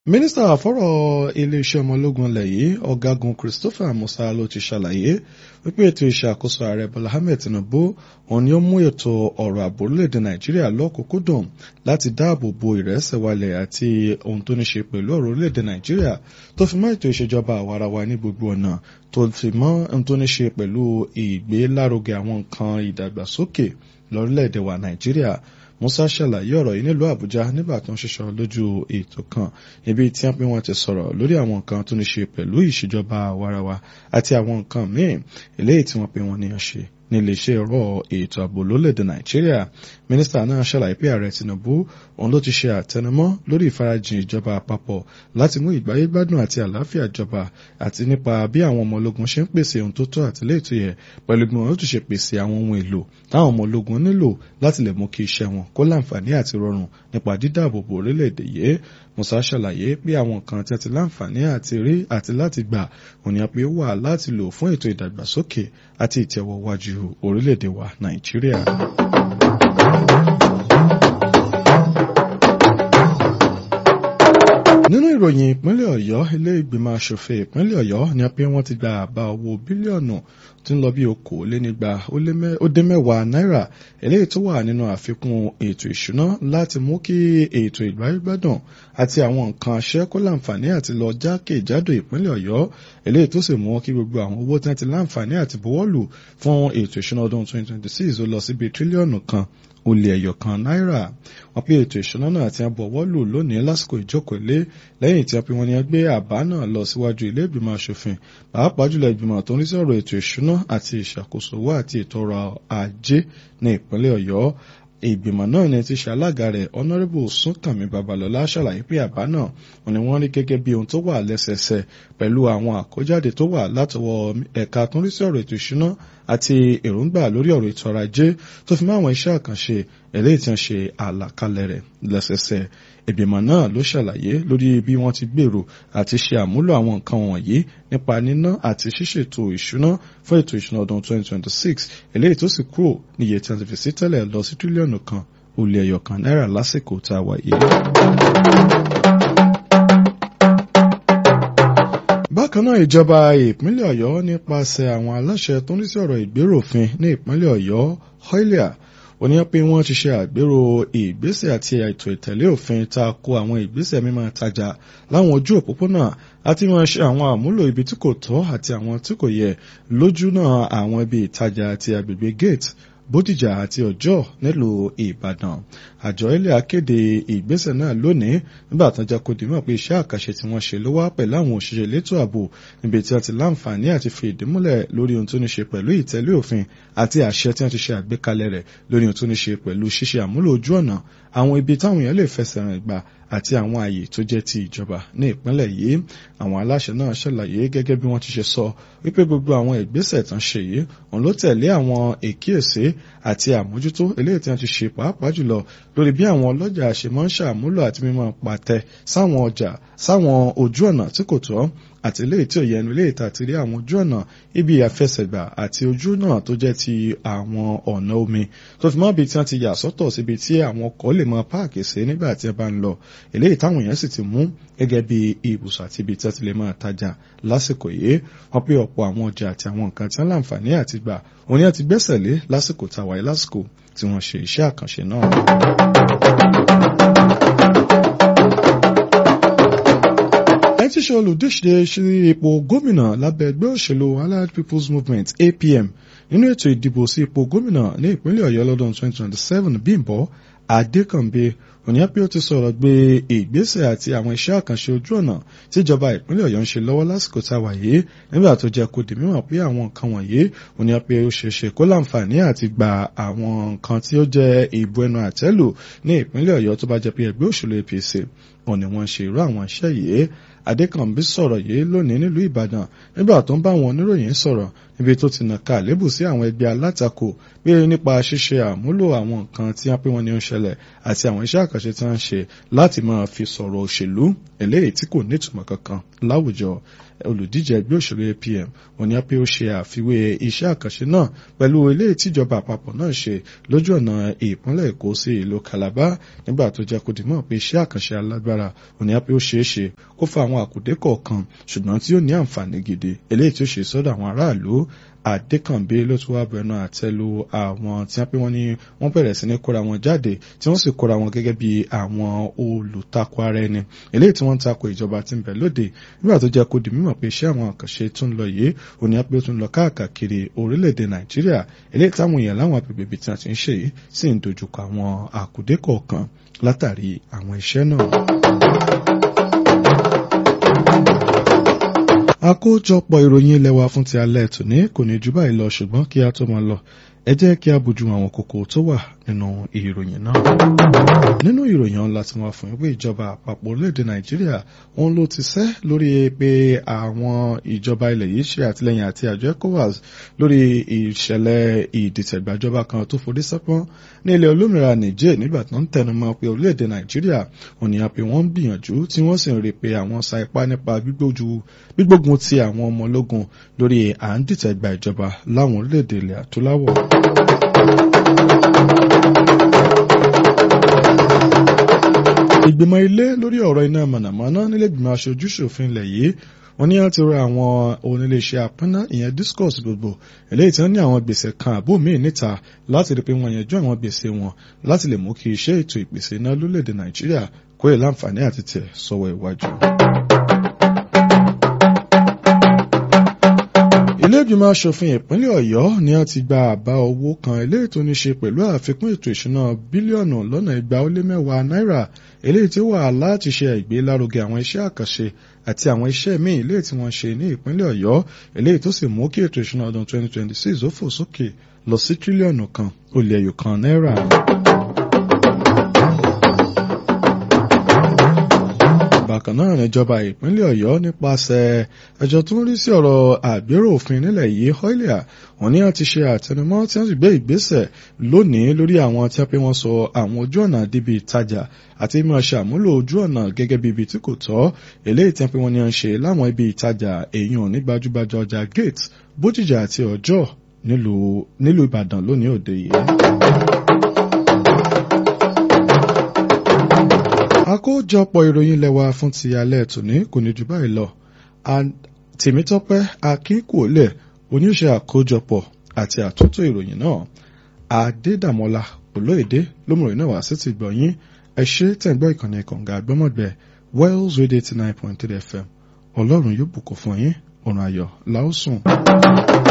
mínísítà fọ́rọ̀ iléeṣẹ́ ọmọ ológun ilẹ̀ yìí ọ̀gágun christopher musa ló ti ṣàlàyé wípé ètò ìṣàkóso ààrẹ bọ́lá ahmed tinubu òun ni ó mú ètò ọ̀rọ̀ ààbò orílẹ̀-èdè nàìjíríà lọ́kùnkúndùn láti dáàbò bo ìrẹsẹ̀walẹ̀ àti ohun tó ní ṣe pẹ̀lú ọ̀rọ̀ orílẹ̀-èdè nàìjíríà tó fi mọ́ ètò ìṣèjọba àwarawa ní gbogbo ọ̀nà tó fi mọ́ ohun tó ní ṣe pẹ̀lú ìgbélárugẹ àwọn nǹkan ìdàgbàsókè lórílẹ̀-èdè wa nàìjíríà musa ṣàlàyé ọ̀rọ̀ yìí nílùú àbújá nígbà tó ń ṣiṣọ́ lójú ètò kan ibi tí wọ́n pé wọ́n ti sọ̀rọ̀ lórí àwọn nǹkan tó ní ṣe pẹ̀lú ìṣèjọba àwarawa àti àwọn nǹkan míì eléyìí tí wọ́n pé wọ́n níyàn ṣe ní iléeṣẹ́ ọ̀rọ̀ ètò ààbò lólèdè nàìjíríà mínísítà náà ṣàlàyé pé ààrẹ tinubu òun ló ti ṣe àtẹnumọ́ lórí ìfarajìn ìjọba àpapọ̀ láti mú ìgbáyégbádùn àti àlàáfíà jọba àti nípa bí àwọn ọmọ ológun ṣe ń pèsè ohun tó tọ́ àti léètò yẹ pẹ̀lú bí wọn ó tún ṣe pèsè àwọn ohun èlò táwọn ọmọ ológun nílò láti lè mú kí iṣẹ́ wọn kó láǹfààní àti rọrùn nípa dídáàbòbò orílẹ̀-èdè yìí musa ṣàlàyé pé àwọn kan tí a ti láǹfààní àti rí àti láti gbà òní àpé wà láti lò fún ètò ìdàgbàsókè àti ìtẹ̀wọ̀wájú orílẹ̀-èdè wa nàìjíríà. nínú ìròyìn ìpínlẹ̀ ọ̀yọ́ ilé ìgbìmọ̀ asòfin ìpínlẹ̀ ọ̀yọ́ ni a pé wọ́n ti gba àbá owó bílíọ̀nù tí ń lọ bí okòólénígba ó dé mẹ́wàá náírà eléyìí tó wà nínú àfikún ètò ìṣúná láti mú kí ètò ìgbáyégbádùn àti àwọn nǹkan aṣẹ́ kó láǹfààní àti lọ jákèjádò ìpínlẹ̀ ọ̀yọ́ eléyìí tó sì mú kí gbogbo àwọn owó tí wọ́n ti láǹfààní àti buwọ́lù fún ètò ìṣúná ọdún 2026 ó lọ síbi tírílíọ̀nù kan ó lé ẹyọ kan náírà wọ́n pé ètò ìṣúná náà ti ń bọ̀wọ́ lù lónìí lásìkò ìjókòó ilé lẹ́yìn tí wọ́n pe wọ́n ní gbé àbá náà lọ síwájú ilé ìgbìmọ̀ asòfin pàápàá jùlọ ìgbìmọ̀ tó ń rí sí ọ̀rọ̀ ètò ìṣúná àti ìṣàkóso owó àti ètò ọrọ̀ ajé ní ìpínlẹ̀ ọ̀yọ́ ìgbìmọ̀ náà ni ti ṣe alága rẹ̀ honourable súnkànmí babalọ́lá ṣàlàyé pé àbá náà wọn ni wọ́n rí gẹ́gẹ́ bí ohun tó wà lẹ́sẹẹsẹ pẹ̀lú àwọn àkójáde tó wà látọwọ́ ẹ̀ka tó ń rí sí ọ̀rọ̀ ètò ìṣúná àti èròǹgbà lórí ọ̀rọ̀ ètò ọrọ̀ ajé tó fi mọ́ àwọn iṣẹ́ àkànṣe eléyìí tí wọ́n ṣe àlàkalẹ̀ rẹ̀ lẹ́sẹẹsẹ ìgbìmọ̀ náà ló ṣàlàyé lórí bí wọ́n ti gbèrò àti ṣe àmúlò àwọn nǹkan wọ̀nyí nípa níná àti ṣíṣètò ìṣúná fún ètò ìṣúná ọdún 2026 eléyìí tó sì kúrò níye tí wọ́n ti fi sí tẹ́lẹ̀ lọ sí tírílíọ̀nù kan ó lé ẹyọ kan náírà lásìkò tá a wà yìí. bákan náà ìjọba ìpínlẹ̀ ọ̀yọ́ nípasẹ̀ àwọn aláṣẹ tó ń rí sí ọ̀rọ̀ ìgbéròfin ní ìpínlẹ̀ ọ̀yọ́ hoilia ó ní pé wọ́n ti ṣe àgbérò ìgbésẹ̀ àti ètò ìtẹ̀lé òfin ta ko àwọn ìgbésẹ̀ mímọ́ tajà láwọn ojú òpópónà àti wọn ṣe àwọn àmúlò ibi tí kò tọ́ àti àwọn tí kò yẹ lójú náà àwọn ibi ìtajà àti agbègbè gate bódìjà àti ọjọ́ nílùú ìbàdàn àjọ ilé akéde ìgbésẹ̀ náà lónìí nígbà tó jẹ́ kó di mọ̀ pé iṣẹ́ àkàṣe tí wọ́n ṣe ló wá pẹ̀lú àwọn òṣìṣẹ́ elétò ààbò níbi tí wọ́n ti láǹfààní àti fi ìdí múlẹ̀ lórí ohun tó ní ṣe pẹ̀lú ìtẹ̀lé òfin àti àṣẹ tí wọ́n ti ṣe àgbékalẹ̀ rẹ̀ lórí ohun tó ní ṣe pẹ̀lú ṣíṣe àmúlò ojú ọ̀nà àwọn ibi táwọn èèyàn lè fẹsẹ̀ rìn gbà àti àwọn ààyè tó jẹ́ ti ìjọba ní ìpínlẹ̀ yìí àwọn aláṣẹ náà ṣàlàyé gẹ́gẹ́ bí wọ́n ti ṣe sọ wípé gbogbo àwọn ìgbésẹ̀ tán ṣe yìí òun ló tẹ̀lé àwọn èkíyèsí àti àmójútó eléyìí tí wọ́n ti ṣe pàápàá jùlọ lórí bí àwọn ọlọ́jà ṣe máa ń ṣàmúlò àti mímọ́ pàtẹ sáwọn ọjà sáwọn ojú ọ̀nà tí kò tọ́ àti ilé tí ò yẹnu ilé ìta ti rí àwọn ojú ọ̀nà ibi àfẹsẹ̀gbà àti ojú náà tó jẹ́ ti àwọn ọ̀nà omi tó fi mọ́ ibi tí wọ́n ti yà sọ́tọ̀ síbi tí àwọn ọkọ̀ lè mọ páàkì sí nígbà tí ẹ bá ń lọ eléyìí táwọn èèyàn sì ti mú gẹ́gẹ́ bí ibùsọ̀ àti ibi tí wọ́n ti lè máa tajà lásìkò yìí wọ́n pé ọ̀pọ̀ àwọn ọjà àti àwọn nǹkan tí wọ́n láǹfààní àti gbà òun ni wọ́n ti gbẹ́sẹ̀ lé lásìkò tàwáyé lásìkò tí wọ́n ṣe iṣẹ́ àkànṣe náà. ẹni tí ṣe olùdíje sí ipò gómìnà lábẹ́ ẹgbẹ́ òṣèlú allied people's movement apm nínú ètò ìdìbò sí ipò gómìnà ní ìpínlẹ̀ ọ̀yọ́ lọ́dún 2027 bímbọ́ adékànbí òníyàpẹ́ ó ti sọ̀rọ̀ gbé ìgbésẹ̀ àti àwọn iṣẹ́ àkànṣe ojú ọ̀nà tíjọba ìpínlẹ̀ ọ̀yọ́ ń ṣe lọ́wọ́ lásìkò tá a wà yìí nígbà tó jẹ́ kó di mímọ̀ pé àwọn nǹkan wọ̀nyí òníyàpẹ́ ó ṣe ṣe kó láǹfààní àti gba àwọn nǹkan tí ó jẹ́ ìbò ẹnu àtẹ́lù ní ìpínlẹ̀ ọ̀yọ́ tó bá jẹ́ pé ẹgbẹ́ òṣèlú apc wọn ni wọ́n ṣe irú àwọn iṣẹ́ yìí adékànbí sọ̀rọ̀ yìí lónìí nílùú ìbàdàn nígbà tó ń bá àwọn oníròyìn sọ̀rọ̀ níbi tó ti nàka àlébù sí àwọn ẹgbẹ́ alátakò pé nípa ṣíṣe àmúlò àwọn nǹkan tí wọ́n pé wọ́n ní ó ń ṣẹlẹ̀ àti àwọn iṣẹ́ àkànṣe àkànṣe tí wọ́n ń ṣe láti máa fi sọ̀rọ̀ òṣèlú eléyìí tí kò nítumọ̀ kankan láwùjọ olùdíje ẹgbẹ́ òṣèlú APM wọ́n ní pé ó ṣe àfiwé iṣẹ́ àkànṣe náà pẹ̀lú eléyìí tíjọba àpapọ̀ náà ṣe lójú ọ̀nà ìpínlẹ̀ Èkó sí ìlú Calabar nígbà tó jẹ́ kó dìmọ̀ pé iṣẹ́ àkànṣe alágbára wọ́n ní pé ó ṣeé ṣe kó fa àwọn àkùdé kọ̀ọ̀kan ṣùgbọ́n tí ó ní àǹfààní gidi eléyìí tí ó ṣe sọ́dọ̀ àwọn aráàlú Adékànbí ló tún wá bẹnu àtẹ́lu àwọn tí wọ́n pé wọ́n ní wọ́n bẹ̀rẹ̀ sí ní kóra wọn jáde tí wọ́n sì kóra wọn gẹ́gẹ́ bí àwọn olùtakò ara ẹni eléyìí tí wọ́n ń takò ìjọba tí ń bẹ lóde nígbà tó jẹ́ kó di mímọ̀ pé iṣẹ́ àwọn àkànṣe tó ń lọ yìí òní á pé ó tún lọ káàkiri orílẹ̀-èdè Nàìjíríà eléyìí táwọn èèyàn láwọn agbègbè ibi tí wọ́n ti ń ṣe yìí sì ń dojúkọ àwọn àkùdé kọ̀ọ̀kan látàrí àwọn iṣẹ́ náà. àkójọpọ̀ ìròyìn ilé wa fún ti alẹ́ tòní kò ní jù báyìí lọ ṣùgbọ́n kí a tó máa lọ ẹ jẹ́ kí a bójú àwọn kókó tó wà nínú ìròyìn náà. nínú ìròyìn ọ̀la tí wọ́n fún ìwé ìjọba àpapọ̀ orílẹ̀-èdè nàìjíríà òun ló ti sẹ́ lórí pé àwọn ìjọba ilẹ̀ yìí ṣe àtìlẹ́yìn àti àjọ ecowas lórí ìṣẹ̀lẹ̀ ìdìtẹ̀gbàjọba kan tó forí sẹ́pọ́n ní ilẹ̀ olómìnira niger nígbà tó ń tẹnumọ́ pé orílẹ̀-èdè nàìjíríà òun ni a pé wọ́n ń gbìyànjú tí wọ́n sì ń rí pé àwọn sa ipá nípa gbígbógun ti àwọn ọmọ ológun lórí à ń dìtẹ̀gbà ìjọba láwọn orílẹ̀-èdè ilẹ̀ adúláwọ̀. ìgbìmọ̀ ilé lórí ọ̀rọ̀ iná mọ̀nàmọ́ná nílẹ̀gbìmọ̀ aṣojú ṣòfin ilẹ̀ yìí wọ́n ní láti rọ àwọn oníléeṣẹ́ apínná ìyẹn discos gbogbo eléyìí tí wọ́n ní àwọn gbèsè kan àbó míì níta láti rí pé wọ́n yanjú àwọn gbèsè wọn láti lè mú kí iṣẹ́ ètò ìpèsè iná lórílẹ̀‐èdè nàìjíríà kó lè láǹfààní àti tẹ̀ sọ́wọ́ iwájú. ilé ìgbìmọ̀ asòfin ìpínlẹ̀ ọ̀yọ́ ni a ti gba àbá owó kan eléyìí tó ní ṣe pẹ̀lú àfikún ètò ìṣúná bílíọ̀nù lọ́nà igba ó lé mẹ́wàá náírà eléyìí tí ó wà láti ṣe ìgbélárugẹ àwọn iṣẹ́ àkànṣe àti àwọn iṣẹ́ míì eléyìí tí wọ́n ṣe ní ìpínlẹ̀ ọ̀yọ́ eléyìí tó sì mú kí ètò ìṣúná ọdún 2026 ó fò sókè lọ sí tírílíọ̀nù kan ó lé ẹyọ kan náírà. bákan náà níjọba ìpínlẹ̀ ọ̀yọ́ nípasẹ̀ ẹjọ́ tó ń rí sí ọ̀rọ̀ àgbérò òfin nílẹ̀ yìí hoilia wọ́n ní àti ṣe àtẹnumọ́ tí wọ́n sì gbé ìgbésẹ̀ lónìí lórí àwọn tí wọ́n pé wọ́n sọ àwọn ojú ọ̀nà díbi ìtajà àti mímọ̀ ṣe àmúlò ojú ọ̀nà gẹ́gẹ́ bí ibi tí kò tọ́ eléyìí tí wọ́n pé wọ́n ní à ń ṣe láwọn ibi ìtajà èèyàn ní gbajúgbajà ọjà gate bójìjà àti ọjọ́ nílùú ìbàdàn lónìí òde yìí. àkójọpọ̀ ìròyìn lẹ́wà fún ti alẹ́ tòní kò ní jù báyìí lọ tèmítọ́pẹ́ akínkùólẹ̀ oníṣẹ́ àkójọpọ̀ àti àtúntò ìròyìn náà adédàmọ́lá olóyèdè lómìnira náà wá sí ti gbọ̀nyìn ẹ ṣe tẹ̀gbọ́ ìkànnì kànga àgbọ́mọ̀gbẹ́ wells radio eighty nine point three fm ọlọ́run yóò bùkún fún yín ọ̀run ayọ̀ làásùn.